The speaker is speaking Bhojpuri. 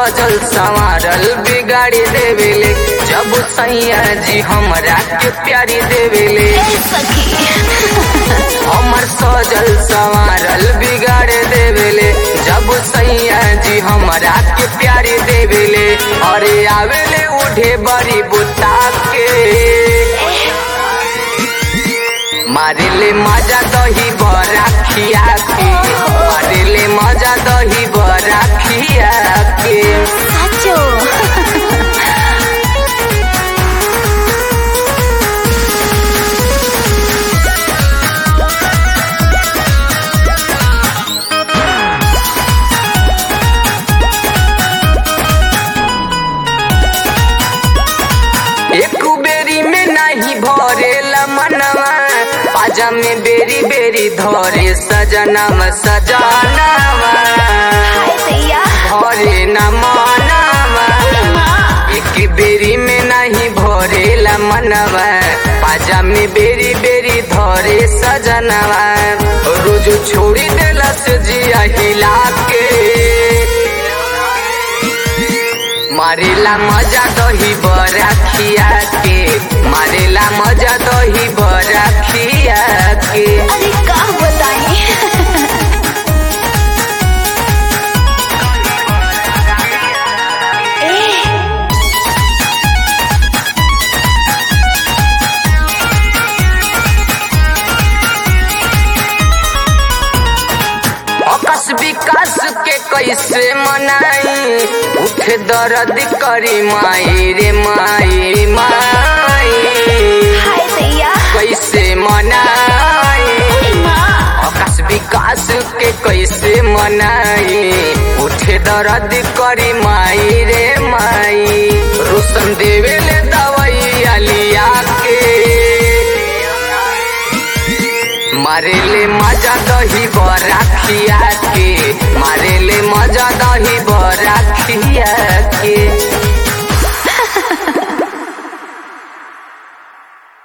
सजल संवारल बिगाड़ी देवेले जब सैया जी हमरा के प्यारी देवेले ए सखी हमर सजल संवारल बिगाड़ देवेले जब सैया जी हमरा के प्यारी देवेले अरे आवेले उठे बड़ी बुता के मारेले मजा दही बरा खिया के मारेले मजा दही बरा खिया के साचो एक बेरी में नहीं भरेला मनवा पाजा में बेरी बेरी धरे सजनवा सजनवा हाय दैया भरे न मनवा माँ एक बेरी में नहीं भरेला मनवा पाजा में बेरी बेरी धरे सजनवा रोज छोड़ी देला से जिया हिला के मारेला मजा दही बरा खिया के मारेला मजा दही बरा खिया के अरे का बताई ए अकस विकास के कैसे मनाई उठे दर्द करी माई रे माई माई हाय दैया कैसे मनाई अरे माँ आकाश विकास के कैसे मनाई उठे दर्द करी माई रे माई रोशन देवेले दवाई लिया के मारेले मजा दही बरा खिया के मारेले मजा दही बरा खिया